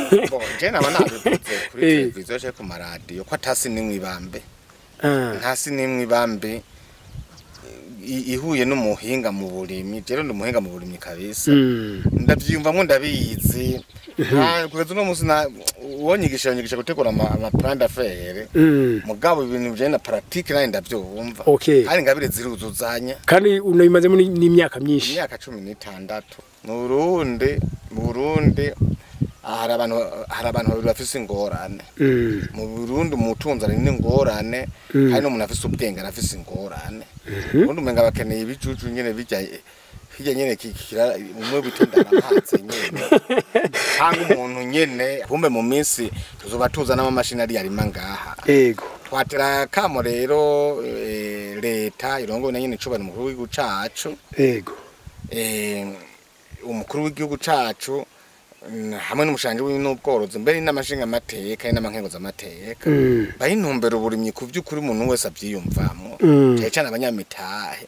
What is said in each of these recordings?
Bo, je naba nabivuze kuri Eh. televiziyo canke ku maradiyo ko atasi nimwe ibambe Ah, ntasi nimwe ibambe i- ihuye n'umuhinga mu burimyi rero ndi umuhinga mu burimyi kabisa mm, ndavyiyumvamwo ndabizi Nta- kugeza uno musi na- uwonyigisha yonyigisha gutegura ama ama plan d'affaires mm. mugabo ibintu bijanye na pratique nanje ndavyumva Okay. kandi ngabire ziruzuzanya kandi unayimazemo ni- n'imyaka myinshi imyaka cumi n'itandatu mu burundi mu burundi hari abantu hari abantu babiri bafise ingorane Mm, mu burundi umutunzi ari n'ingorane Mm. hari n'umuntu afise ubwenge arafise ingorane ubundi umenga bakeneye ibijuju nyene bijya hirya nyene kikira umwe bitendana amazi nyene cyangwa umuntu nyene kumbe mu minsi tuzoba tuzana amamashini ari yarima ngaha ego twatera kamo rero eh, leta irongowe na nyene icubahiro umukuru w'igihugu cacu ego eh, umukuru w'igihugu cacu mm, hamwe n'umushanje w'ubworozi mbere n'amashinga amateka n'amankenguza amateka Mm, baha intumbero uburimyi ku by'ukuri umuntu wese abyiyumvamo Mm. cyane cyane abanyamitahe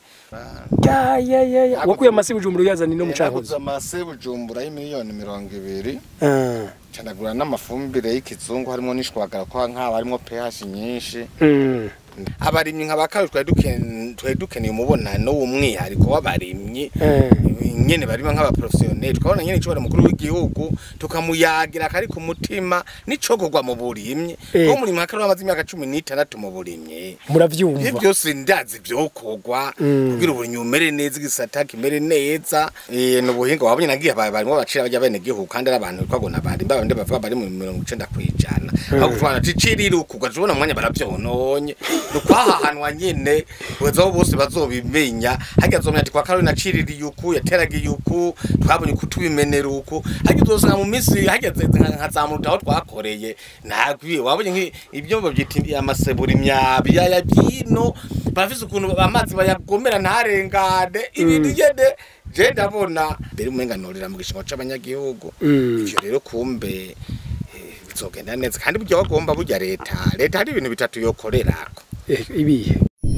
ya ya ya ya wakuye amasi bujumbura uyazana ino naguze mucankuzo amase bujumbura y'imiliyoni mirongo ibiri Ah, canagura n'amafumbire y'ikizungu harimo n'ishwagara kwa nk'aba harimo pH nyinshi mm, abarimyi nka bakawe twari duken- twari dukeneye umubonano w'umwihariko w'abarimyi eh, nyene barima nk'abaprofesiyoneri twabona nyene icobora mukuru w'igihugu tukamuyagira kari ku mutima n'icokorwa mu burimyi Eh. ko umurimyi akari amaze imyaka cumi n'itandatu mu burimyi ibyo muravyumva byose ndazi vyokorwa Mm. kugira uburimyi bumere neza igisata kimere neza Eh, ni ubuhinga wabonye nagiye aba- barimo bacira bajya bene gihugu kandi ari abantu twabona bari babandi bavuga bari mu mirongo icenda kw'ijana aho kutwana ticirirukurwa tubona umwanya baravyononye ni ukwahahanwa nyene kugeza aho bose bazobimenya harya azomenya ati kwa karoli naciririye uku yateragiye uku twabonye uku tubimenera uku harya uzosanga mu minsi hageze nka- nkazamuruta aho twakoreye nagwiye wabonye nk'i- ibyo babyita amasebura imyabi yaya byino bafise ukuntu amazi bayagomera ntarengane ibintu nyene je ndabona mbere umenganurira mu gishingo c'abanyagihugu Mm. ivyo rero kumbe eh, bizogenda neza kandi burya bagomba burya leta leta hari ibintu bitatu yokorerako Eh, ibihe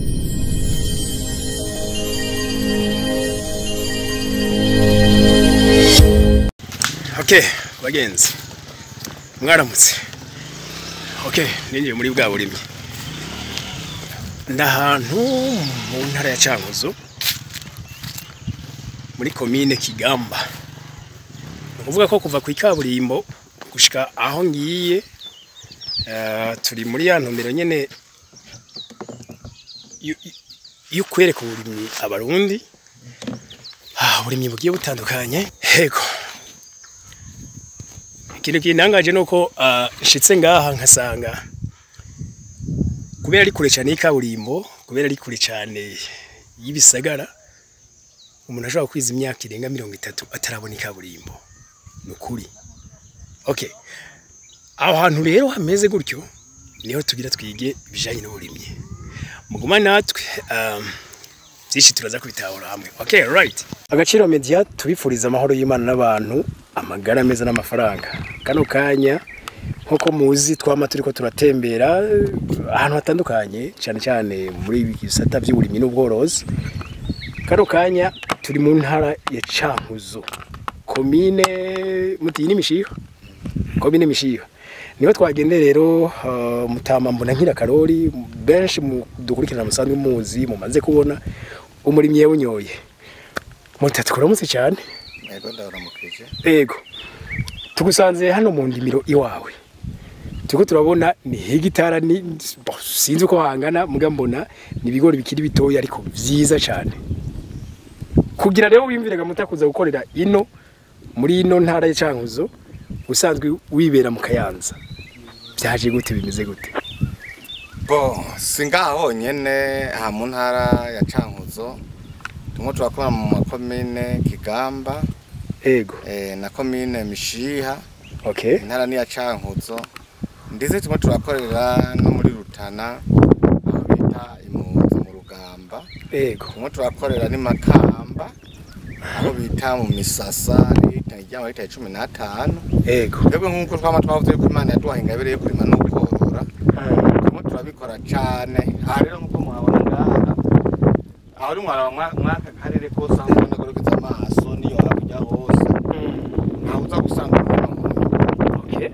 okay bagenzi mwaramutse okay ninjiye muri bwa burimyi ndahantu mu ntara ya Cankuzo muri komine Kigamba ni ukuvuga ko kuva ku ikaburimbo gushika aho ngiye eh, turi muri ya ntumbero nyene yu- yu- yo kwereka uburimyi abarundi ah, uburimyi bugiye butandukanye hego ikintu kintangaje ni uko ah, nshitse ngaha nkasanga kubera ari kure cyane y'ikaburimbo kubera ari kure cyane y'ibisagara umuntu ashobora kwiza imyaka irenga mirongo itatu atarabona ikaburimbo ni ukuri okay aho hantu rero hameze gutyo niho tugira twige ibijyanye n'uburimyi muguma natwe um, byinshi turaza kubitahura hamwe okay right agaciro media tubifuriza amahoro y'imana n'abantu amagara meza n'amafaranga kano kanya nk'uko muzi twama turiko turatembera eh, ahantu hatandukanye cyane cyane muri ibi bisata by'uburimyi n'ubworozi kano kanya turi mu ntara ya Cankuzo komine mutiyi n'imishiha komine mishiha niho twagendeye rero uh, mutama mbona nkira karori benshi mu dukurikirana musanzwe muzi mumaze kubona umurimyi yawunyoye mutatu kuramutse cyane yego ndaramukije ego tugusanze hano mu ndimiro iwawe turiko turabona ni hegitara ni bo, sinzi uko hangana muga mbona ni ibigori bikiri bitoya ariko vyiza cyane kugira rero wiyumviraga mutakuza gukorera ino muri ino ntara ya Cankuzo usanzwe wibera mu Kayanza byaje gute bimeze gute bo singaha honyene aha mu ntara ya cankuzo tumwe turakora mu makomine kigamba ego eh, na komine mishiha okay intara ni ya cankuzo ndetse tumwe turakorera no muri rutana aho bita impunzi mu rugamba ego tumwe turakorera ni makamba aho bita mu misasa lita ijyamo lita cumi n'atanu ego twebwe nk'uko twama twavuze yuko imana yaduhaye ingabire yo kurima no korora tumwe turabikora cane aha rero nk'uko muhabona ngaha aho uri mwaraba mwa- mwaka karere kose aho ubona gorogeza amaso niyo hakurya hose ntawe uza gusanga umurima nk'uyu okay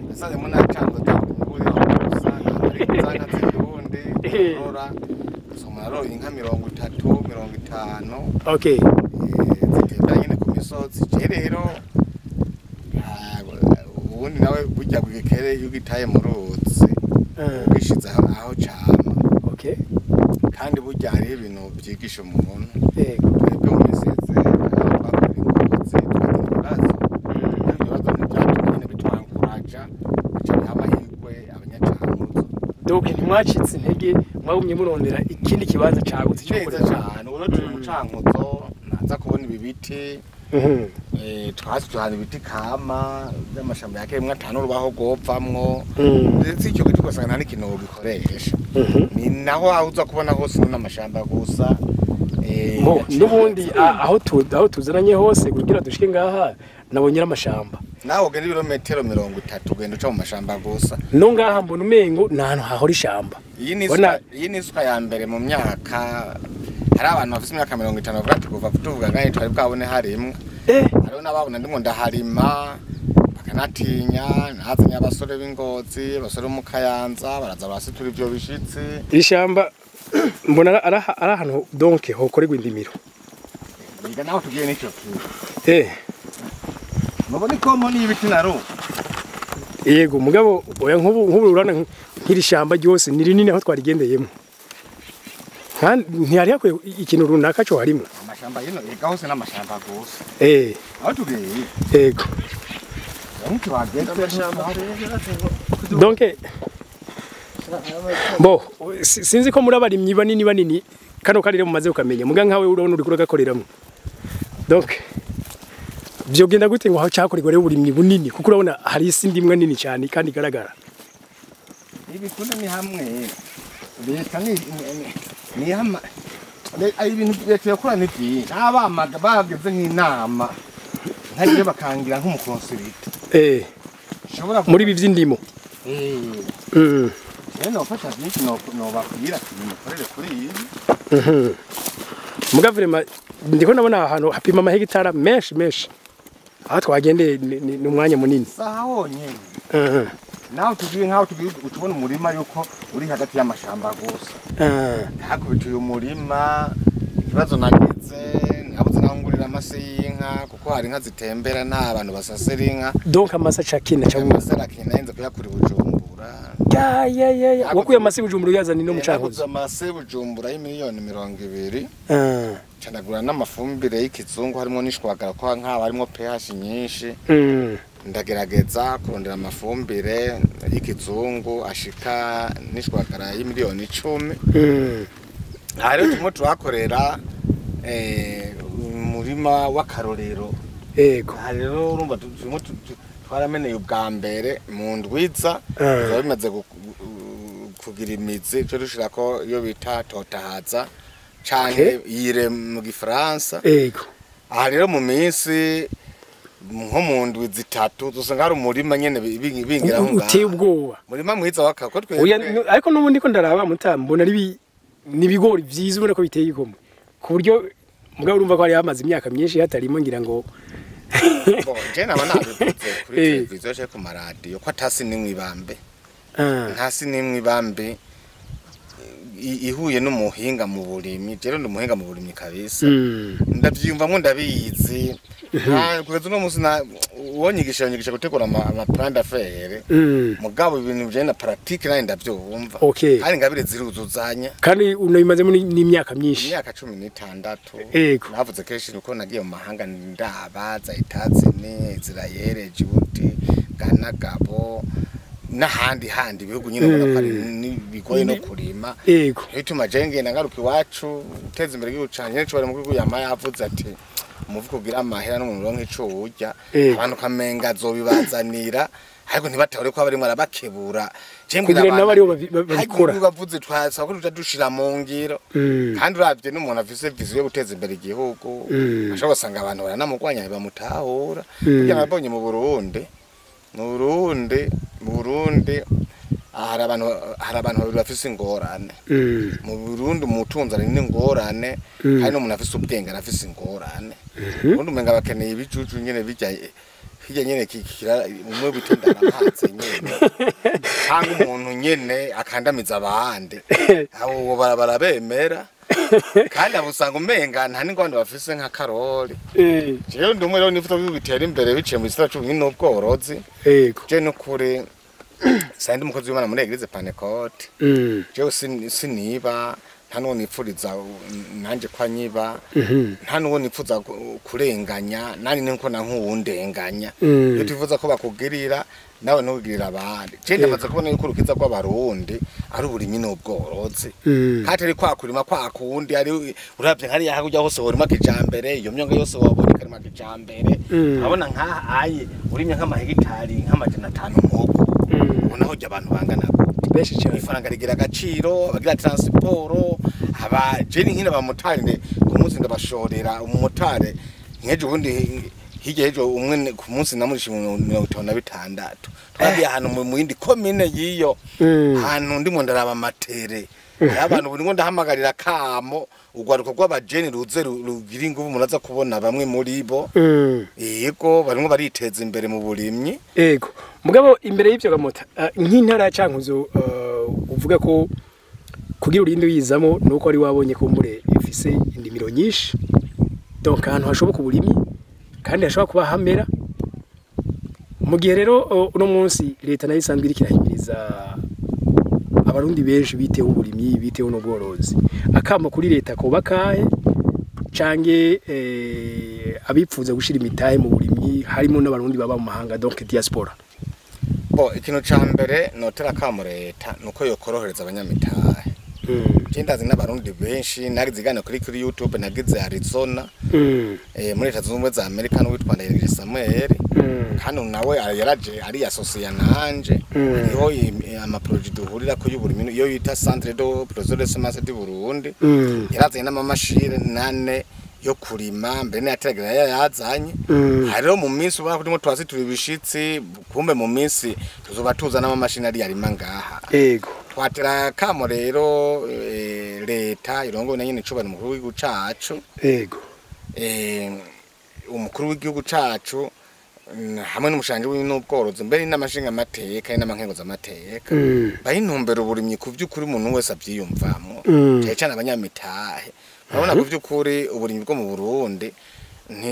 nasanze mu nacanze atakumburi usanga ari zanga z'indundi korora soma naroye inka mirongo itatu mirongo itanu okay eh, zitembera nyene ku misozi je rero ah, ubundi nawe burya bwikere iyo ugitaye mu ruzi Ah, ugishize aho aho cama okay kandi burya hariho ibintu byigisha umuntu yego twebwe mu misizi aho twakora ingozi tukagira ibibazo ibyo bibazo ntibyatumye nyine bitwankuraja bica biha amahirwe abanyacankuzo donc ntimwacitse intege mwagumye murondera ikindi kibanza cagutse cyo neza gukorera cyane ubu turi mu cankuzo naza kubona ibi biti Mhm. eh, twasi tuhana ibiti kama by'amashamba ya kemwe atanu urubaho rwopfamwo Mm. ndetse icyo giti ugasanga nta n'ikintu gikoresha Mhm. ni naho aho uza kubona hose n'amashamba gusa eh, Mo, yaciye n'ubundi hagati. a- aho tu- aho tuzananye hose kugira dushike ngaha nabonye amashamba nawe ugenda ibirometero mirongo itatu ugenda uca mu mashamba gusa no ngaha mbona umengo ni ahantu hahora ishamba iyi ni Bona- isuka iyi ni isuka ya mbere mu myaka hari abantu bafite imyaka mirongo itanu bavuga ati kuva tuvuga ngaho twari bwabone harimwe eh hariho n'ababona ndimo ndaharima bakanatinya nazanye abasore b'ingozi abasore bo mu kayanza baraza barasitura ibyo bishitsi iri shamba mbona ari ari- ari ahantu donc hokorerwa indimiro biga naho tugiye n'icyo kintu eh mubona ikomo n'ibiti na ru yego mugabo oya nk'ubu nk'ubu urana nk'iri shamba ryose ni rinini aho twarigendeyemo kandi ntihari hakwiye ikintu runaka cyo harimo amashamba yino ega hose n'amashamba gusa eh aho tugiye yego nk'icyo wagenda donc bo si- sinzi ko muri abarimyi banini banini kano karire mumaze ukamenya muga nkawe urabona uri kuragakoreramo donc byogenda gute ngo aho cyakorerwa rero uburimyi bunini kuko urabona hari isi ndimwe nini cyane kandi igaragara ibikunda ni hamwe leta ni ni- ni hama le- ari ibintu leta yakora ni byinshi abamaga bageze nk'inama ntagiye bakangira nk'umukonsirita eh ushobora muri ibi by'indimo eh mm. rero nofasha byinshi no nobabwira ati mukorere kuri ibi Mhm. muga vrema ndiko ndabona ahantu hapima amahegitara menshi menshi aho twagendeye ni- ni ni umwanya munini saha honyine Mhm. nawe tugiye nk'aho tugiye utubona umurima yuko uri hagati y'amashamba gusa Ah, hakubitiye umurima ikibazo nagize nabuze naho ngurira amase y'inka kuko hari inka zitembera nta bantu basasira inka donc amasa cakina cyangwa amase arakina yenze kuyakura i bujumbura ya ya ya ya wakuye amasi bujumbura uyazana no naguze mucankuzo amase bujumbura y'imiliyoni mirongo ibiri ah canagura n'amafumbire y'ikizungu harimo n'ishwagara ko nk'aba harimo pH nyinshi mm. ndagerageza kurondera amafumbire y'ikizungu ashika n'ishwagara y'imiliyoni icumi Mm. aha rero turimo turahakorera eh, umurima w'akarorero yego aha rero urumva tu- turimo tu- tu- twarameneye ubwa mbere mu ndwiza Ah. biba bimaze gu- gu- kugira imizi cyo dushirako iyo bita totahaza canke yire mu gifaransa yego aha rero mu minsi nko mu ndwi zitatu dusanga hari umurima nyene bi- bi- bingira aho uteye ngaho ubwoba umurima mwiza w'akako Oya, twebwe nu- ariko n'ubundi ko ndaraba mutambo mbona ari bi- ni ibigori byiza ubona ko biteye igomwe ku buryo mugabo urumva ko hari hamaze imyaka myinshi hatarimo ngira ngo Bon, je naba nabivuze kuri Eh. televiziyo canke ku maradiyo ko atasi nimwe ibambe ah, ntasi nimwe ibambe i- ihuye n'umuhinga mu burimi jero ndi umuhinga mu burimi kabisa mm. ndavyiyumvamwo ndabizi Nta- kugeza uno musi na- uwonyigisha yonyigisha gutegura ama ama plan d'affaires Mm. mugabo ibintu bijanye na pratique nayo ndavyumva Okay. kandi ingabire ziruzuzanya kandi unabimazemo ni- n'imyaka myinshi imyaka cumi n'itandatu Yego. navuze kenshi nuko nagiye mu mahanga ndaba za etazini israel jibuti ghana gabo n'ahandi handi ibihugu nyine ubona ko ari ni- bigoye no kurima yego bituma je ngenda ngaruka iwacu guteza imbere igihugu canje nico bari mu gihugu yama yavuze ati umuvugo ugira amahera n'umuntu uronka ico urya Yego. abantu kamenga azobibazanira ariko ntibatahore ko barimwo arabakebura Je mbwira Kugira nabo abantu, aribo babi- ba- babikora. hanyuma bavuze twasaba ko tuja dushira mu ngiro Mm. kandi uravye n'umuntu afise viziyo yo guteza imbere igihugu Mm. ashobora gusanga abantu baranamurwanya bamutahura Mm. burya nabonye mu burundi mu burundi mu burundi ah, hari abantu hari abantu babiri bafise ingorane Mm. mu burundi umutunzi ari n'ingorane Mm. kandi n'umuntu afise ubwenge arafise ingorane ubundi umenga bakeneye ibicucu nyene bijya hirya nyene kikira umwe bitendana amazi nyene cyangwa umuntu nyene akandamiza abandi abo bara- barabemera kandi abo usanga umenga nta n'ingwani bafise nka karori Eh, jewe ndi umwe rero nifuza ko bitera imbere biciye mu gisata c'ubuhinga n'ubworozi yego je n'ukuri sandi umukozi w'imana muri eglise panecote Mm, jewe sin- siniba nta n'uwo nipfuriza uh, nanje kwa nyiba mhm, nta n'uwo nipfuza ku- kurenganya nani niko na nk'uwundenganya Mm. iyo twifuza ko bakugirira nawe ntugirira abandi je ndamaze kubona yuko urukiza rw'abarundi ari uburimyi n'ubworozi mm, katari kwa kurima kwa kundi ari uravye nkariya hakurya hose worima kijambere iyo myonga yose wabona ikarima kijambere Mm. urabona nk'aha aye urimye nk'amahegitari nk'amajana atanu nk'uko mm. ubona aho abantu bangana gute benshi cyane ifaranga rigira agaciro abagira transport aba jeni nkina abamotari ku munsi ndabashorera umumotari nk'ejo bundi hirya y'ejo umwe ne- ku munsi namurisha mirongo itanu na bitandatu twagiye ahantu mu- mu yindi komine y'iyo Mm. ahantu ndimo ndaraba amatere hariho abantu buri ngo ndahamagarira kamo urwaruko rw'abajeni ruze ru- rugira ingufu muraza kubona bamwe muri bo Mm, yego barimwo bariteza imbere mu burimyi yego mugabo imbere y'ivyo gamota ah, nk'intara ya cankuzo ah, uvuga ko kugira urinde uyizamo nuko wari wabonye ko mbure ifise indimiro nyinshi donc ahantu hashoboka uburimyi kandi hashobora kuba hamera mu gihe rero uh, uno munsi leta nayo isanzwe iriko irahimiriza abarundi benshi biteho uburimyi biteho n'ubworozi akamo kuri leta koba kahe cange eh, abipfuza gushira imitahe mu burimyi harimo n'abarundi baba mu mahanga donc diaspora bo ikintu ca mbere notera kamo leta nuko yokorohereza abanyamitahe mm. je ndazi n'abarundi benshi nagize igana kuri kuri youtube nagize arizona Mm. eh, muri leta zunze ubumwe za amerika n'uwitwa ndayiragije samuel Mm. kandi nawe yaraje ari asosiya nanje Mm. hariho im- amaproje duhurira ko y'uburimyi iyo yita centre de projet de semence du burundi Mm. yarazanye n'amamashini nane yo kurima mbere n'iyateragira yazanye Mm. hariho mu minsi ubona ko turimo twasi turi ibishitsi kumbe mu minsi tuzoba tuza n'amamashini ari yarima ngaha Ego. twatera kamo rero eh, leta irongowe na nyene icubahiro umukuru w'igihugu cacu Ego. eh, umukuru w'igihugu cacu mm, hamwe n'umushanje w'ubworozi mbere n'amashinga amateka n'amankenguza amateka Mm. bahintumbera uburimyi ku vy'ukuri umuntu wese avyiyumvamwo Mm. cyane cyane abanyamitahe urabona ku vy'ukuri uburimyi bwo mu Burundi ni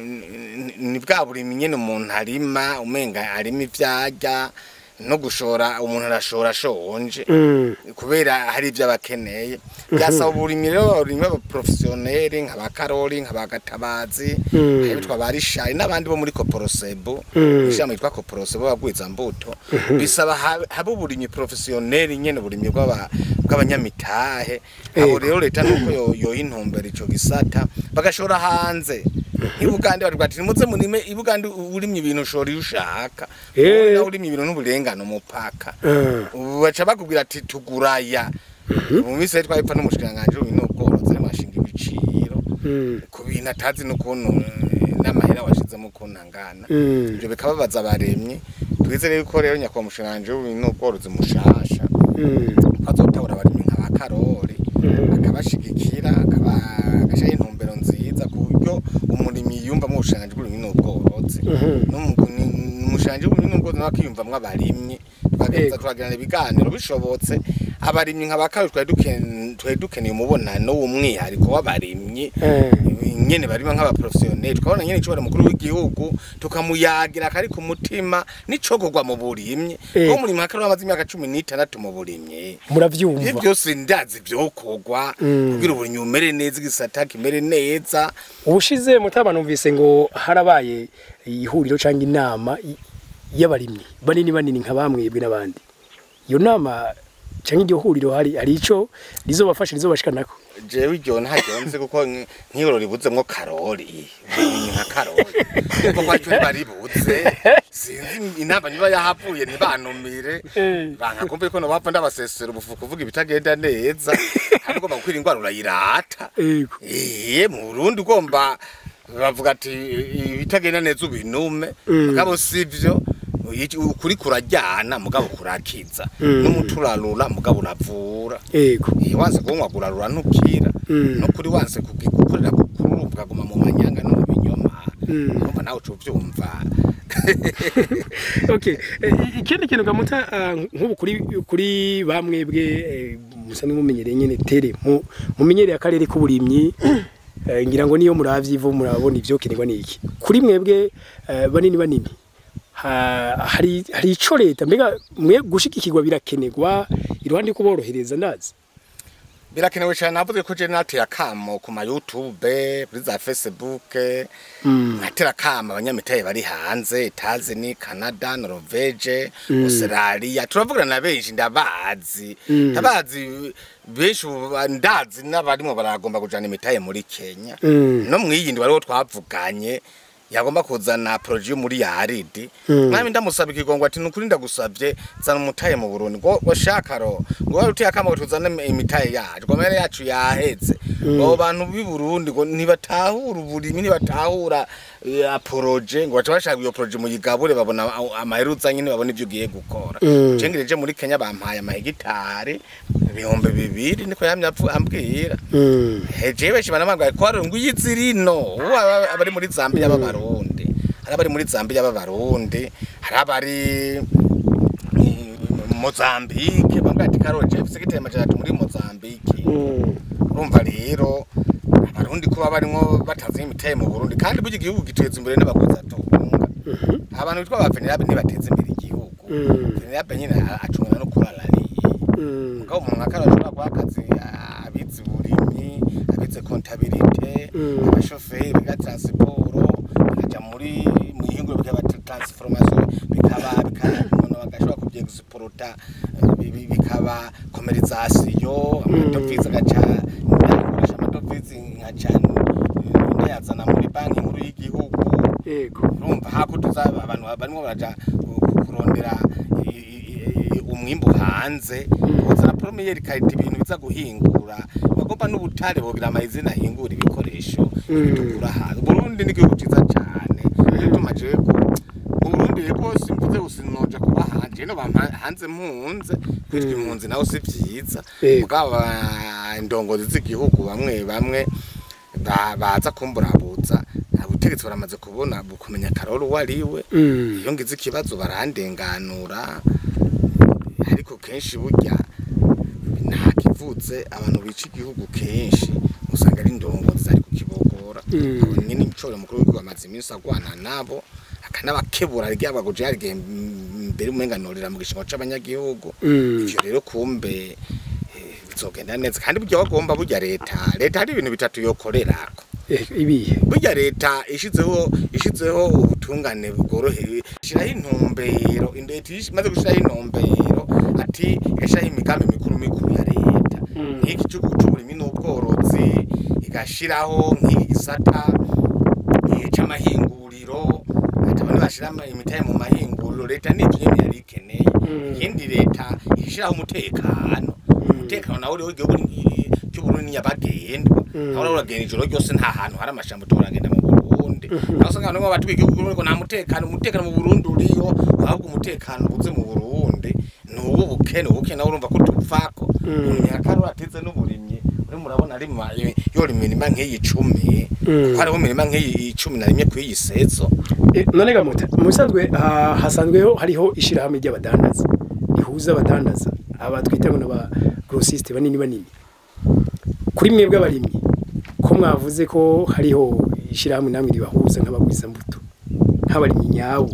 ni- ni bwa burimyi nyene umuntu arima umenga arima ivyarya no gushora umuntu arashora ashonje Mm. kubera hari ibyo abakeneye byasaba uburimyi rero abarimyi b'abaprofesiyoneri nk'abakarori nk'abagatabazi Mm. abitwa barishari n'abandi bo muri koporosebu Mm. ishami yitwa koporosebu bagwizambuto bisaba habe habe uburimyi profesiyoneri nyene uburimyi bw'aba- bw'abanyamitahe abo Ego. rero leta nuko yo- yoha intumbero ico gisata bagashora hanze ibugande bari bati nimuze murime ibugande urimye ibintu ushora iyo ushaka Eh. nawe urimye ibintu n'uburengano umupaka Mm. ubu baca bakubwira ati tuguraya mu minsi yari twabipfa n'umushikiranganji w'ibintu n'ubworozi arimo ashinga ibiciro Mm. ku bintu atazi n'ukuntu eh, n'amahera washizemo ukuntu angana Mm. ibyo bikababaza abaremyi twizere yuko rero nyakubahwa umushikiranganji w'ibintu n'ubworozi mushasha Mm. bazotabura abarimyi nka ba karori Mhm. akabashigikira akaba- agashyiraho intumbero nziza ku buryo umurimyi yiyumvamo ubushikiranganji bw'ibintu n'ubworozi Mhm. umushanji w'ibintu n'ubworozi nawe akiyumvamwo abarimyi twageza Yego. turagirana ibiganiro bishobotse abarimyi nka ba karori twari duken- twari dukeneye umubonano w'umwihariko w'abarimyi Eh. nyene barimo nk'abaprofesiyoneri tukabona nyene icobora mukuru w'igihugu tukamuyagira kari ku mutima n'icogorwa mu burimyi Eh. ko umurimyi nka karori amaze imyaka cumi n'itandatu mu burimyi ibyo Muravyumva. byose ndazi vyokorwa Mm. kugira uburimyi bumere neza igisata kimere neza Ubushize mutama numvise ngo harabaye ihuriro cyangwa inama y- y'abarimyi banini banini nka bamwebwe n'abandi. Iyo nama cyangwa iryo huriro hari hari ico rizobafasha rizobashikanako. jewe iryo ntaryonze kuko nk- nk'iro ribuzemwo karori uburimyi nka karori kuko kwaco ntibaribuze sinzi inama niba yahavuye ntibanumire Eh. banka kumva yuko nobapfa ndabasesera ubufu kuvuga ibitagenda neza kandi ugomba gukwira ingwara urayirata Ego. iye mu Burundi ugomba bavuga ati ibitagenda neza ubinume Mm. mugabo sivyo iki- ukuri kurajyana mugabo kurakiza Mm. n'umuturarura mugabo uravura Ego. iyo wanse kunywa gurarura ntukira Mm. nukuri wanse kugi- gukorera kukururu ukaguma mu manyanga no mu binyoma Mm. urumva nawe uca uvyumva okay eh, ikindi kintu gamuta ah, nk'ubu kuri kuri bamwe bwe eh, musanzwe mumenyereye nyene tere mu mumenyereye akarere k'uburimyi eh, ngira ngo niyo muravye ivu murabona ivyo kenerwa niki kuri mwebwe eh, banini banini ha- hari hari ico leta mbega mwe gushigikirwa birakenerwa iruhande kuborohereza ndazi birakenewe cyane navuze ko je nateye akamo ku ma YouTube kuri za Facebook natera akamo abanyamitahe bari hanze Etazini Canada Norvege Australia turavugana na benshi ndabazi ndabazi benshi ubu ndazi n'abarimo baragomba kujana imitahe muri Kenya Mm. no mwiyindi bariho twavuganye yagomba kuzana projet yo muri yaridi mwami ndamusaba ikigongo ati nukuri ndagusabye zana umutaye mu Burundi ngo washaka ro ngo wari uteye akamo tuzana imitaye yacu ngo mere yacu yaheze ngo bantu b'i Burundi ngo ntibatahura uburimi ntibatahura ya projet ngo baca bashaka iyo projet mu yigabure babona amaheruza nyine babona ivyo ugiye gukora Mm. cengereje muri Kenya bampaye amahegitari ibihumbi bibiri niko yamye apfu- ambwira mm. heje benshi banamagwa ko ari ngwiyizi rino ubu aba- abari muri Zambia b'abarundi hari abari muri Zambia b'abarundi hari abari mm, Mozambique bambwa ati karoje sekiteye majana muri Mozambique Mm. urumva rero abarundi kuba barimo batazi imitaye mu Burundi kandi burya igihugu giteza imbere n'abakozi atunga abantu bitwa ba Venerable ntibateza imbere igihugu Mm. Venerable nyine acungana no kurarariye Mm. ngaho umuntu akarashobora guha akazi abize uburimyi abize kontabilite Mm. abashoferi biga transiporo bakaja muri mu ihinguro bikaba transformation bikaba bikaba umuntu bagashobora kubyegisporta bikaba komerizasiyo amadovize agaca ndagurisha amadovize nkaca ndayazana muri banki nkuru y'igihugu Yego. urumva hakurya abantu barimo baraja ku- kurondera i- i- i- umwimbu hanze uzana promiyeri karita ibintu biza guhingura bagomba n'ubutare bogira amazina ahingura ibikoresho bitukura hanze Burundi ni igihugu ciza cane rero tumaje ko mu Burundi rero simvuze usinoja kuba hanje no bampa hanze mpunze kwitwa impunzi naho si vyiza Yego. mugabo aba- indongozi z'igihugu bamwe bamwe ba- baza kumburabuza ubutegetsi baramaze kubona kumenya karoro uwo ari we Mm. iyo ngize ikibazo barandenganura ariko kenshi burya nta kivutse abantu bica igihugu kenshi usanga ari indongozi zari kukibogora Mm. abo nyine incoro mukuru w'igihugu amaze iminsi agwana nabo akanabakebura ryaba guje yarigiye mbere umenganurira mu gishingo c'abanyagihugu Mm. ivyo rero kumbe eh, bizogenda neza kandi burya bagomba burya leta leta hari ibintu bitatu yokorerako Eh, ibihe burya leta ishizeho ishizeho ubutungane bworohewe ishiraho intumbero leta imaze gushiraho intumbero ati igashiraho imigambi mikuru mikuru ya leta Mm. nk'iki c'uburimyi n'ubworozi igashiraho nk'iki gisata eh, c'amahinguriro ati abantu bashira ama- imitahe mu mahinguriro leta n'ivyo nyene yari ikeneye Mm. ikindi leta ishiraho umutekano umutekano nawo uriho igihugu ni- cy'uburundi ni nyabagendwa Mm. aho uragenda ijoro ryose nta hantu hari amashamba turagenda mu Burundi aho usanga abantu batwiga igihugu ngo nta mutekano umutekano mu Burundi uriyo ahubwo umutekano ubuze mu Burundi ni uwo bukene ubukene nawe urumva ko tupfako Mm. umuntu akarura atize n'uburimyi uri murabona ari ma- yora imirima nk'iyi icumi Mm. kuko hariho imirima nk'iyi icumi na rimwe kw'iyi sezo Eh, none gamuta mu bisanzwe ah, hasanzweho hariho ishirahamwe ry'abadandaza rihuza abadandaza aba twita ngo n'aba grossiste banini banini kuri mwebwe abarimyi ko mwavuze ko hariho ishirahamwe namwe ribahuza nk'abagwiza mbuto nk'abarimyi nyabo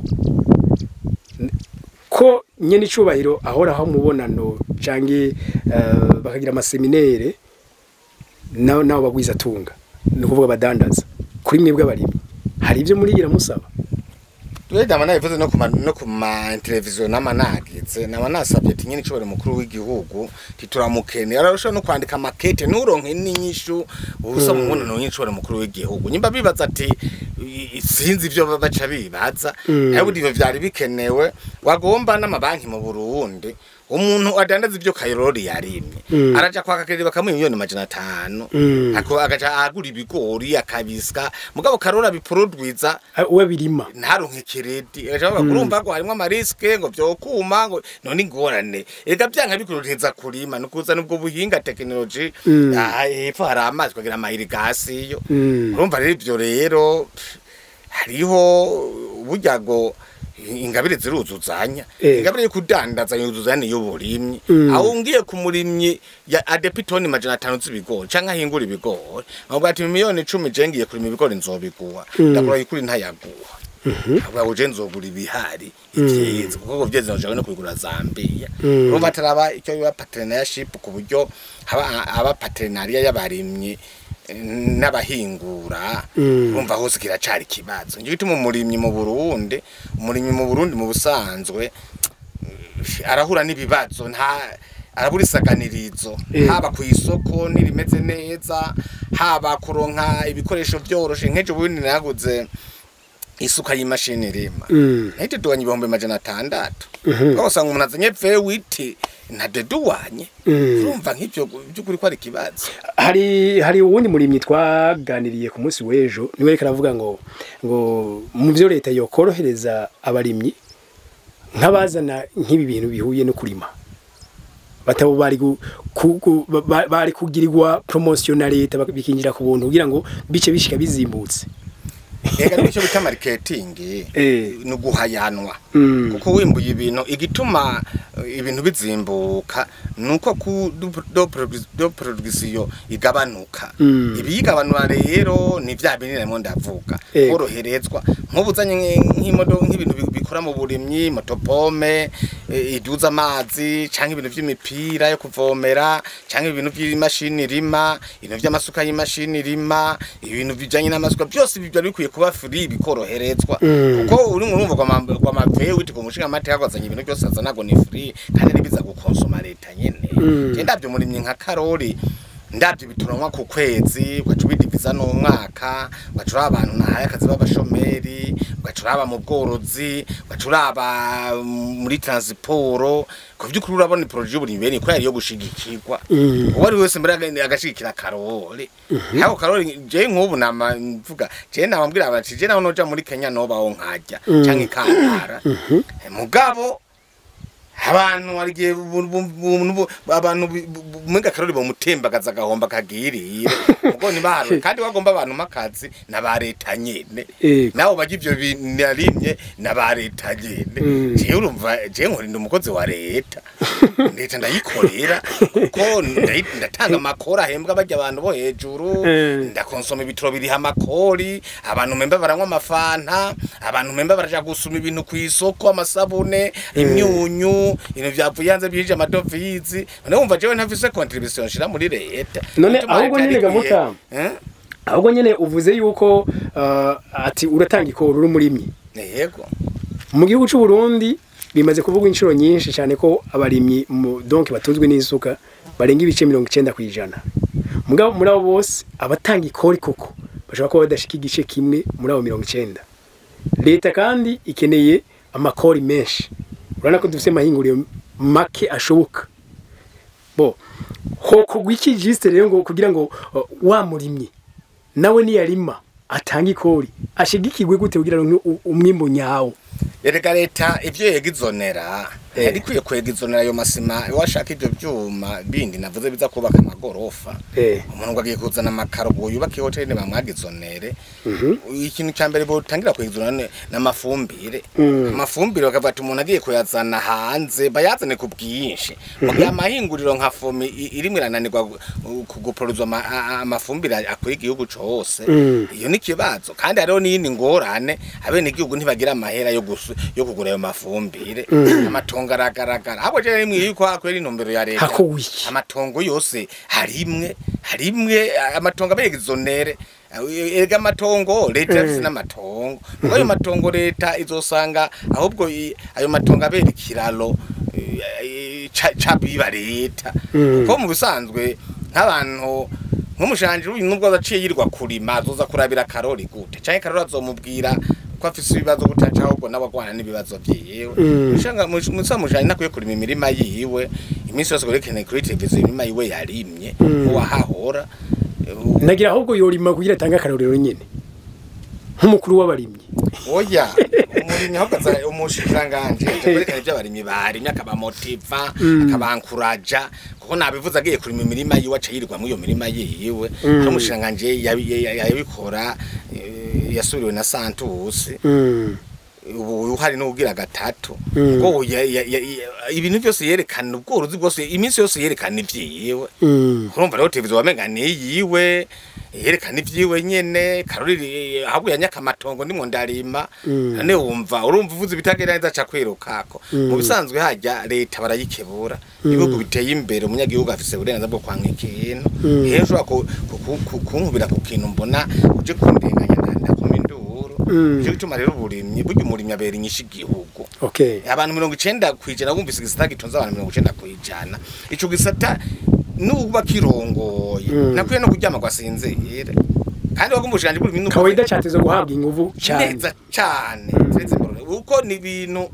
N- ko nyene icubahiro ahoraho mubonano canke eh, bakagira amaseminere nabo nabo bagwiza tunga ni ukuvuga abadandaza kuri mwebwe abarimyi hari ibyo murigira musaba Tuweda mana ivuze no kuma no kuma televiziyo namanagize nama nasabye ati nyine icobore mukuru w'igihugu tituramukene ararusha no kwandika makete nuronke n'inyishu ubusa mu mubonano nyine icobore mukuru w'igihugu nyimba bibaza ati i- sinzi ivyo baca bibaza Mm. ariko ivyo vyari bikenewe wagomba n'amabanki mu Burundi umuntu adandaza ivyo Kairori yarimye Mm. araja kwaka kredit bakamuha miliyoni majana atanu Mm. ako agaca agura ibigori akabisika mugabo Karora biproduiza Ah, uwe birima ntaronke kiredi ejo urumva ko harimo amariske ngo vyokuma ngo none ingorane ega byanka bikuruteza kurima nukuza nubwo buhinga technology Mm. ah hepfo hari amazi kugira ama irrigation Mm. urumva rero ivyo rero pff, hariho burya ngo ingabire ziruzuzanya Eh. ingabire yo kudandaza yuzuzanya y'uburimyi Mm. aho ngiye ku murimyi ya adepitoni majana atanu z'ibigori canke ahingura ibigori avuga ati miliyoni icumi je ngiye kurima ibigori nzobiguha ndakura yikuri ntayaguha avuga ngo je nzogura ibihari ivyeze kuko ngo vyeze nojawe no kubigura Zambia Mm. urumva ataraba icyo biba partnership ku buryo haba aba partenariat y'abarimyi eh, n'abahingura Mm. urumva hose kiracari ikibazo ngiye gituma umurimyi mu Burundi umurimyi mu Burundi mu busanzwe eh, arahura n'ibibazo nta arabura isaganirizo Eh. haba ku isoko nirimeze neza haba kuronka ibikoresho byoroshe nk'ejo bundi naguze isuka y'imashini rima Mm. nahitedwanye ibihumbi majana atandatu Mhm. aho usanga umuntu azanye vewiti ntadeduwanye Mm. urumva nk'ivyo by'ukuri ko ari ikibazo hari hari uwundi murimyi twaganiriye ku munsi w'ejo niwe reka aravuga ngo ngo mu byo leta yokorohereza abarimyi nk'abazana nk'ibi bintu bihuye no kurima batabo bari gu- ku- ku- ba- ba- bari kugirirwa promotion na leta bak- bikinjira ku buntu kugira ngo bice bishika bizimbutse ega nicyo bita marketing Eh. ni uguhayanwa Mm. kuko wimbuye ibintu igituma eh, ibintu bizimbuka nuko ku du- do produc- do production igabanuka Mm. ibiyigabanura rero ni vya binini namwe ndavuga Eh. koroherezwa nk'ubuzanye nk'imodoka nk'ibintu bi- bikora mu burimyi motopome eh, iduza amazi canke ibintu vy'imipira yo kuvomera canke ibintu by'imashini rima ibintu vy'amasuka y'imashini rima ibintu bijanye n'amasuka byose byari bikwiye kuba free bikoroherezwa Mm. kuko uri urumva kwa ma- kwa mavewe uti kumushinga amateka kwazanye ibintu byose azana ngo ni free kandi nibiza gukonsoma leta nyene Mm. je ndavyo murimyi nka karori ndavyo bituranwa ku kwezi ugaca ubidiviza n'umwaka ugaca uraba abantu nahaye akazi b'abashomeri ugaca uraba mu bworozi ugaca uraba muri transiporo ku vy'ukuri urabona iporoje y'uburimyi bene ko yari yo gushigikirwa Mm. uwo ari wese mbere aga- agashigikira karori hako karori je nk'ubu nama mvuga je nawambwira bati je naho noja muri Kenya nobaho nkajya Mm. canke ikantara mugabo abantu warigiye abantu mwenga karori bomutembagaza agahomba kagirire mugo nibaharuye kandi wagomba abantu makazi na ba leta nyene Ego. nabo bagira ivyo binarimye na ba leta nyene Mm. jewe urumva jewe nkorinda umukozi wa leta leta ndayikorera kuko ndayi- ndatanga amakori ahembwa barya abantu bo hejuru Mm. ndakonsoma ibitoro biriha amakori abantu memba baranywa amafanta abantu memba baraja gusuma ibintu ku isoko amasabune imyunyu ibintu vyavuye hanze byinjije amadovizi none wumva jewe ntafise contribution nshira muri leta None Bituma ahubwo leta nyene yarikwiye- Gamuta, Eh? ahubwo nyene uvuze yuko uh, ati uratanga ikoro uri umurimyi yego mu gihugu cy'u Burundi bimaze kuvugwa inshuro nyinshi cyane ko abarimyi mu- donc batunzwe n'isuka barenga ibice mirongo icyenda ku ijana mugabo muri abo bose abatanga ikori koko bashobora kuba badashika igice kimwe muri abo mirongo icyenda leta kandi ikeneye amakori menshi urabona ko dufite amahinguriro make ashoboka bo ho kugwa iki jisite rero ngo kugira ngo uh, wa murimyi nawe niyarima atanga ikori ashigikirwe gute kugira ngo u- umwimbo nyawo erega leta ivyo yegizonera Eh. yari ikwiye kwegizonera ayo masima washaka ivyo vyuma bindi navuze biza kubaka amagorofa Eh. umuntu ngo agiye kuzana amakaro ngo yubake hoteli bamwagizonere Mhm. ikintu cya mbere botangira kwegizonera ni- n'amafumbire Mm. amafumbire bakavuga ati umuntu agiye kuyazana hanze bayazane ku bwinshi mugihe amahinguriro nka fomi i- irimwo irananirwa gu- gu- guporozwa ama- a- a- amafumbire akwiye igihugu cose Mm. iyo ni ikibazo kandi hariho n'iyindi ngorane abene igihugu ntibagira amahera yo gusu- yo kugura ayo mafumbire amatongo aragaragara ahubwo je rimwe yuko hakwera intumbero ya leta Hakuwe iki? amatongo yose harimwe harimwe amatongo abegizonere erega amatongo leta yafise n'amatongo mugo ayo matongo leta izosanga ahubwo i- ayo matongo abera ikiraro eh, ca- cabiba leta Mm. kuko mu bisanzwe nk'abantu nk'umushanje uyu nubwo azaciye yirirwa kurima azoza kurabira karori gute canke karori azomubwira ko afise ibibazo gutaca ahubwo nawe agwana n'ibibazo vyiwe Mm. mushanga musa mushanje nakwiye kurima imirima yiwe iminsi yose kurekeneye kuri televiziyo imirima yiwe yarimye Mm. uwahahora nagira ahubwo yorima kugira atange akarorero nyene nk'umukuru w'abarimyi oya umurimyi ahubwo aza umushikiranganje kwerekana ibyo abarimyi barimye akabamotiva akabankuraja kuko nabivuze agiye kurima imirima yiwe aca yirirwa muri iyo mirima yiwe hari umushikiranganje yabi- ya- yabikora eh, yasubiriwe na santusi Mm. ubu hari n'ubwira gatatu Mm. ngo ya- ya- ya- ya- ibintu byose yerekana ubworozi bwose iminsi yose yerekana ivyiwe Mm. urumva rero televiziyo wamenga ni yiwe yerekana ivyiwe nyene karori ahubwo yanyaka amatongo ndimwo ndarima Mm. none wumva urumva uvuze ibitagenda neza aca kwirukako Mm. mu bisanzwe hajya leta barayikebura Mm. ibihugu biteye imbere umunyagihugu afise uburenganzira bwo kwanka ikintu Mm. rero ushobora ku- ku- ku- ku- kunkubira ku kintu mbona uje kundenganya ndakoma induru Mm. nicyo gituma rero uburimyi burya umurimyi abera inyishu igihugu okay abantu mirongo icenda kwijana bumvise igisata gitunze abantu mirongo icenda kwijana ico gisata nuba kirongoye Mm. nakwiye no kuryama kwasinzire kandi wagumva ubushikanje buri bintu kawaida cyateze guhabwa inguvu cyane neza cane turetse mbere uko ni ibintu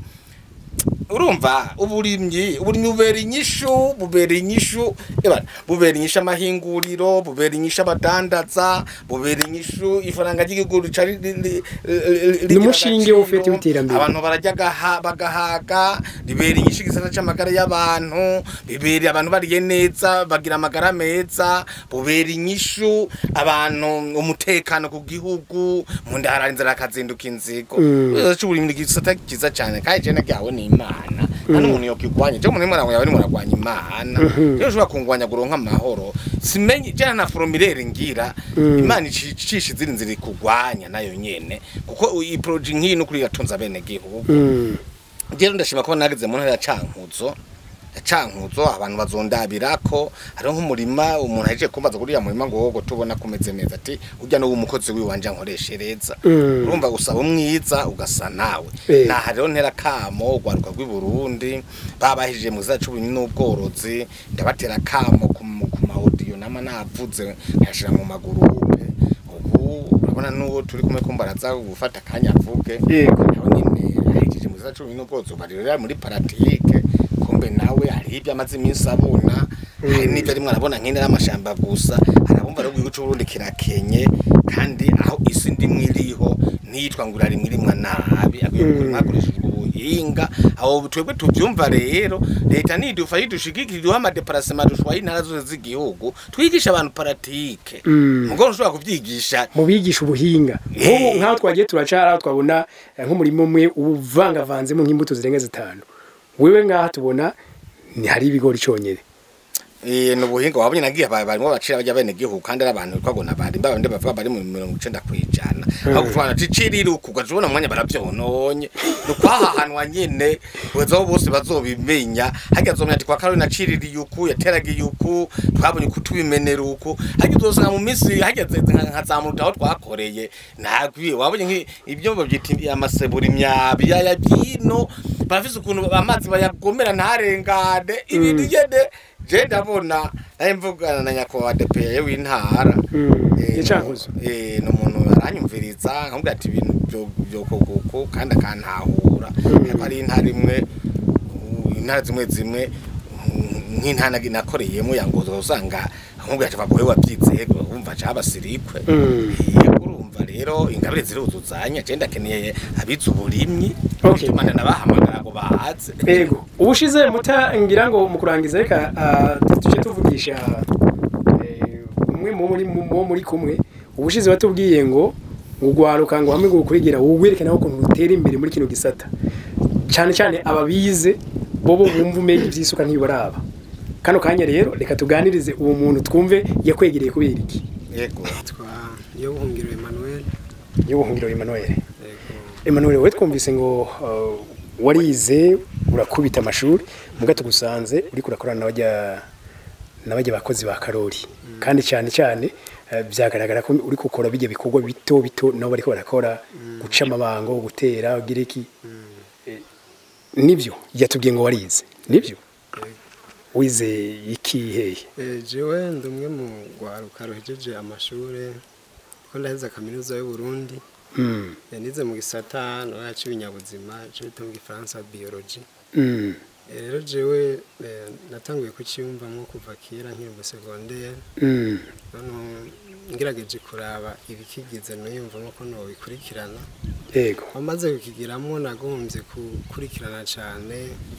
urumva uburimyi uburimyi bubera inyishu bubera inyishu eba bubera inyishu amahinguriro bubera inyishu abadandaza bubera inyishu ifaranga ry'igihugu rica ri- ri- ri- ri- rigira N'umushinge agaciro. w'ufete w'iterambere. abantu barajya gaha- bagahaga bibera inyishu igisata c'amagara y'abantu bibera abantu bariye neza bagira amagara meza bubera inyishu abantu umutekano ku gihugu mu nda harara inzara akazinduka inzigo Mm. cy'uburimyi gisata kiza cyane kandi je nagihawe n'imana nta n'umuntu yokigwanya je umuntu imana yawe nimuragwanya imana Mhm. rero ushobora kungwanya guronka amahoro simenye jana na foromilere ngira Mm. imana icisha izindi nzira ikugwanya nayo nyene kuko iyi proje nk'iyi n'ukuri yatunze abene gihugu Mm. rero ndashima ko nageze mu ntara ya cankuzo ya cankuzo abantu bazondabirako hariho nk'umurima umuntu ahejeje kumbaza kuri ya murima ngo wogo tubona kumeze neza ati urya n'uwo umukozi wiwanje ankoreshereza Mm. urumva usaba umwiza ugasa nawe Eh. naha rero ntera kamo urwaruka rw'i Burundi babahije mu gisata c'uburimyi n'ubworozi ndabatera kamo ku ku ma audio nama navuze nkashira mu magurupe ubu urabona n'uwo turi kumwe ko mbaraza gufata akanya avuge Yego. nawe nyine ahejeje mu gisata c'uburimyi n'ubworozi ubu rero muri paratike kumbe nawe hari ibyo amaze iminsi abona hari n'ibyo arimwo arabona nk'intera amashamba gusa arabumva rero igihugu c'uburundi kirakenye kandi aho isi ndimwe iriho niyitwa ngo irarimwe irimwa nabi akwiye Mm. gukorwa hakoreshejwe ubuhinga aho twebwe tuvyumva rero leta nidufa yidushigikira iduha amadeparasema dushwaye intara zose z'igihugu twigisha abantu paratike Mm. mugabo ntushobora kuvyigisha mu bigisha ubuhinga Eh. nk'ubu nk'aho twagiye turacara twabona eh, nk'umurimo umwe uvangavanzemo nk'imbuto zirenga zitanu wewe ngaha tubona ni hari ibigori cyonyine Eh no buhinga wabonye nagiye ba- barimo bacira bajya bene gihugu kandi ari abantu twagona bari babandi bavuga bari mu 90 kwijana aho kuvana cicirira ukugwa tubona umwanya baravyononye no kwahahanwa nyene wezo bose bazobimenya hajya zomya ati kwa Carolina ciriri yuku yateraga yuku twabonye kutubimenera uku hajya uzosanga mu minsi hajya nkazamuruta aho twakoreye nagwiye wabonye nk'i- ibyo babyita amasebura imyabi ya byino barafise ukuntu amazi bayagomera ntarengane ibintu nyene je ndabona naye mvugana na nyakubahwa depeye w'intara Mm, Eh, Gicankuzo. no- eh, ni umuntu aranyumviriza nkamubwira ati ibintu byo- byo kuguku kandi akantahura ariko ari intara imwe uh, intara zimwe zimwe mm, nk'intara nagi- nakoreyemo yangozo usanga nkamubwira ati bagoye wabyize wumva ca basirikwe Mm. yego urumva rero ingabire ziruzuzanya je ndakeneye abize uburimyi Okay. bituma ndabahamagara ngo bahaze Ego, ubushize muta ngira ngo mu kurangiza reka ah, tuje tuvugisha eh, umwe mu muri mu muri kumwe ubushize watubwiye ngo ngugwaruka ngo hamwe ngo kurigira wugwerekana ko rutera imbere muri kino gisata cyane cyane ababize bobo bumva umenye ivyisuka ntibaraba kano kanya rero reka tuganirize uwo muntu twumve yakwegereye kubera iki yego twa yo buhungiro Emmanuel y'ubuhungiro Emmanuel yego Emmanuel we twumvise ngo uh, warize urakubita amashuri muga tugusanze uri kurakorana n'abajya n'abajya bakozi ba Karori kandi cyane cyane uh, byagaragara ko uri gukora bijya bikorwa bito bito nabo bariko barakora guca amabango gutera ugira iki Eh, nivyo yatubwiye ngo warize nivyo wize iki hehe Eh, jewe ndi umwe mu rwaruka ruhejeje amashuri ko ndaheze kaminuza y'u Burundi mm. Eh, nize mu gisata nora cy'ibinyabuzima cyo bita mu gifaransa biology mm. Eh, rero jewe eh, natanguye kucyumvamo kuva kera nkiri mu secondaire mm. none ngerageje kuraba ibikigize nuyumvamo ko nobikurikirana ego wamaze kukigiramo nagombye gukurikirana cyane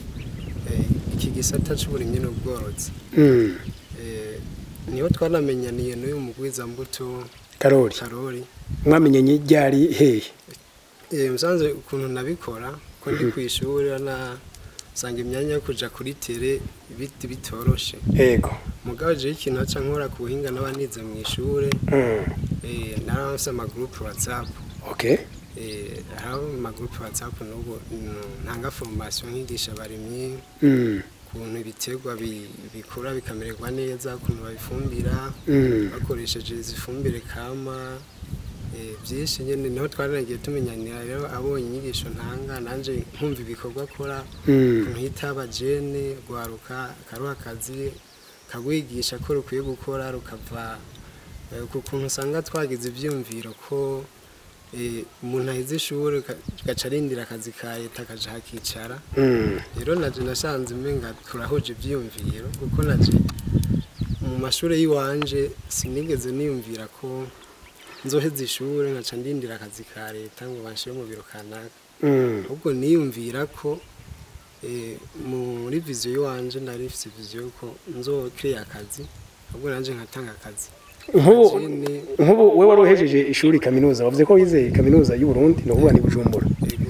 eh, iki gisata cy'uburimyi n'ubworozi mm. Eh, niho twanamenyaniye n'uyu mugwiza mbuto Karori karori mwamenyanye ryari hehe Eh, musanze ukuntu nabikora ko ndi ku ishuri na sanga imyanya yo kuja kuri tere biti bitoroshe yego mugabo je ikintu aca nkora ku buhinga n'abanize mu ishure Mm. eh naranse amagroupe whatsapp okay eh hariho amagroupe whatsapp n'ubu mm, ntanga formation nkigisha abarimyi Mm. ukuntu ibiterwa bi- bikura bikamererwa neza ukuntu babifumbira Mm. bakoresheje izi fumbire kama eh, byinshi nyine niho twaranagiye tumenyanira rero abonye inyigisho ntanga nanje nkumva ibikorwa akora Mm. ukuntu hita abajene rwaruka akaruha akazi kagwigisha ko rukwiye gukora rukava eh, ku kuntu usanga twagize ibyiyumviro ko eh, umuntu ahize ishuri ka- gaca arindira akazi ka leta akaja hakicara Mm. rero naje nasanze umenga turahuje ibyiyumviro kuko naje mu mashuri y'iwanje sinigeze niyumvira ko nzoheza ishuri nkaca ndindira akazi ka leta ngo banshire mu biro kanaka Mm. ahubwo niyumvira ko eh, muri viziyo y'iwanje nari mfise viziyo ko nzokiriya akazi ahubwo nanje nkatanga akazi nk'ubu Jene, nk'ubu we wari uhejeje ishuri kaminuza wavuze ko wizeye kaminuza y'u Burundi ni ukuvuga ni Bujumbura ego,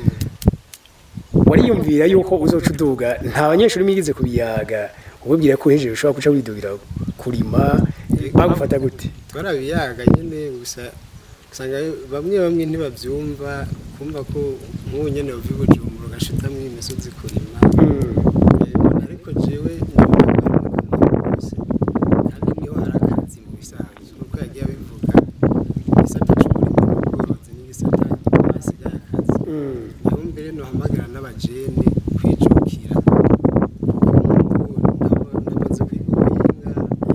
wariyumvira yuko uzoca uduga nta banyeshuri mwigize kubiyaga ubibwira ko uhejeje ushobora guca widugira kurima bagufata gute twarabiyaga nyine gusa usanga bamwe bamwe ntibabyumva kumva ko nk'ubu nyine uva i bujumbura ugashitamwo imisozi kurima Mm. Yego, ariko jewe ndabona ko ari umugabo rwose kandi niho hari akazi mu bisanzwe nk'uko yagiye abivuga igisata c'uburimyi n'ubworozi n'igisata hasigaye akazi Mm. niho mbere nohamagara n'abajene kwijukira kuko nk'ubu ndabona ndamaze kwiga ubuhinga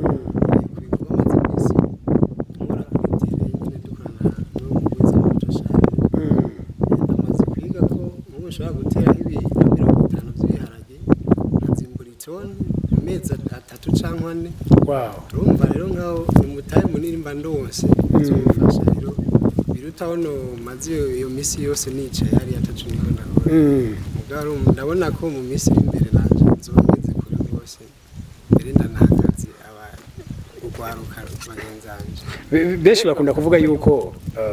ku bikorwa amaze iminsi nkora kuri tere nyine dukorana n'umuguzi w'umucashari Mm. ndamaze kwiga ko nk'ubu ushobora guteraho ibiro mirongo itanu by'ibiharage nkazimbura itoni mu mezi atatu cyangwa ane wow urumva rero nkaho ni umutahe munini mba ndose bizomufasha rero biruta no maze iyo- iyo minsi yose nicaye hariya atacu niko ndakora Mm. mugabo urumva ndabona ko mu minsi iri imbere nanje nzoba ngeze kure rwose mbere ndanahagaze aba urwaruka bagenzi banje Be- benshi bakunda kuvuga yuko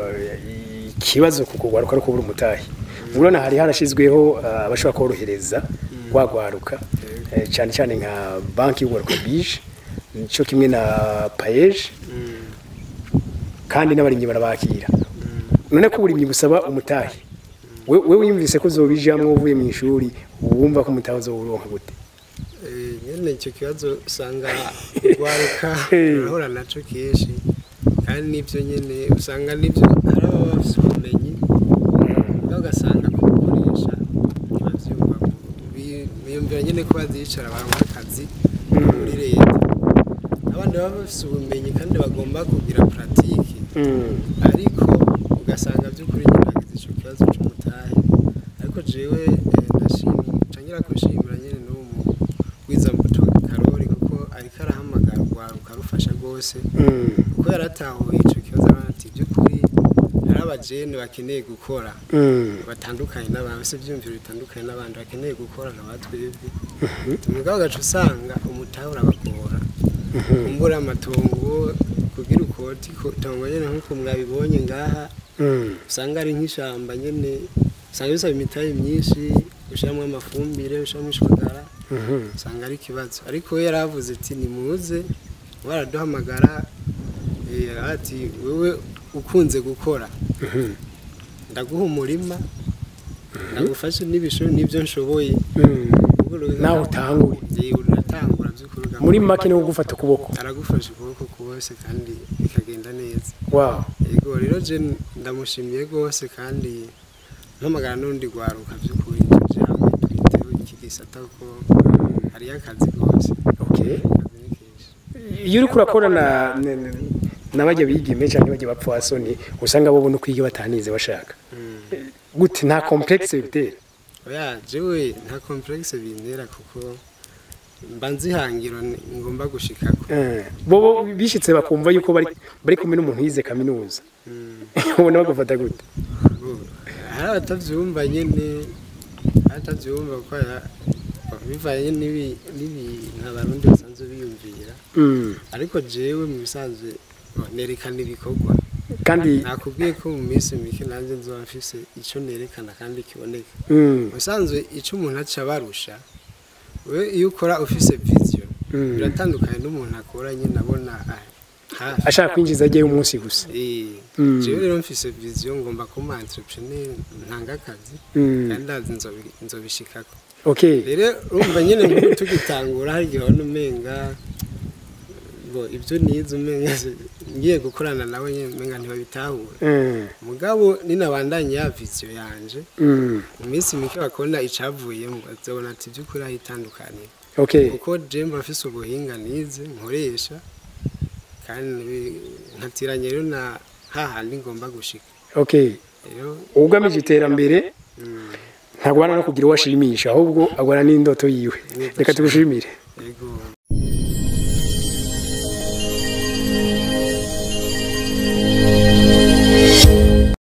uh, ikibazo ku kugwaruka ari ukubura umutahe urabona hari harashyizweho uh, abashobora korohereza wagwaruka eh, cyane cyane nka banki y'ugwaruka bije cyo kimwe na payeje Mm, kandi n'abarimyi barabakira mm. none ko uburimyi busaba umutahe we we wiyumvise ko uzobijamwo uvuye mu ishuri wumva ko umutahe uzowuronka gute Eh, nyene icyo kibazo usanga urwaruka Eh. urahura naco kenshi kandi nibyo nyene usanga nibyo hari ababa bafise ubumenyi ubwo ugasanga kubukoresha ntibavyumva Bi- biyumvira nyene ko bazicara baronka akazi muri leta abandi baba bafise ubumenyi kandi bagomba kugira pratique Mm. ariko ugasanga by'ukuri nyiragize icyo kibazo cy'umutahe ariko jewe eh, ndashimye ncangira kushimira nyene n'uwo mugwizambuto karori kuko ariko arahamagara urwaruka rufasha rwose Mm. kuko yaratahuye ico kibazo abana ati by'ukuri hari abajene bakeneye gukora Mm. batandukanye n'abantu bafise ivyumviro bitandukanye n'abandi bakeneye gukora nka batwebwe mugabo ugaca usanga umutahe urabagora kumbura amatongo kugira ukoti ko- itongo nyene nk'uko mwabibonye ngaha Mm. usanga ari nk'ishamba nyene usanga bisaba imitahe myinshi ushiramwo amafumbire ushiramwo ishwagara Mhm. usanga ari ikibazo ariko we yaravuze ati nimuze baraduhamagara eh, ati wewe ukunze gukora Mhm. ndaguha umurima ndagufashe n'ibisho n'ibyo nshoboye Mm. Ubwo rero- nawe utangure Eh, uratangura by'ukuri ugamenya muri ko make ni gufata ukuboko aragufasha ukuboko kose kandi bikagenda neza wow yego rero je ndamushimiye rwose kandi mpamagara n'undi rwaruka by'ukuri tuje hamwe twiteho iki gisata ko hariyo akazi rwose okay akazi ni kenshi iyo uriko urakora na na- na- n'abajya bigime cyangwa bajya bapfasoni usanga bo bona kwiga batanize bashaka Mm. gute nta complexe bitera oya jewe nta complexe bintera kuko mba nzihangiro ni- ngomba gushikako Eh, bo bo bishitse bakumva yuko bari bari kumwe n'umuntu yize kaminuza Mm. ubona bagufata gute Ubu, hari abatavyumva nyene hari abatavyumva kuko ya- bivanye n'ibi- n'ibintu abarundi basanzwe biyumvira Mm. ariko jewe mu bisanzwe nerekana ibikorwa kandi nakubwiye ko mu minsi mike nanjye nzoba mfise icyo nerekana kandi kiboneka mm, ubusanzwe icyo umuntu aca abarusha we iyo ukora ufise viziyo Mm. biratandukanye n'umuntu akora nyine abona ah, hafi ashaka kwinjiza agiye umunsi gusa Eh, Mm. jewe rero mfise viziyo ngomba kuba entrepreneur ntanga akazi Mm. kandi ndazi nzobi- nzobishikako okay rero urumva nyine nk'ubu tugitangura hari igihe wabona umenga ngo ibyo nize umenga se- ngiye gukorana nawe nyine umenga ntibabitahura Mm, mugabo ninabandanye ya viziyo yanje mm, mu minsi mike bakabona icavuyemo bazabona ati by'ukuri aho itandukaniye okay kuko jemba afise ubuhinga nize nkoresha kandi bi- nkatiranye rero na hahandi ngomba gushika okay rero ugamije iterambere mm, ntagwana no kugira uwo ashimisha ahubwo agwana n'indoto yiwe reka tugushimire yego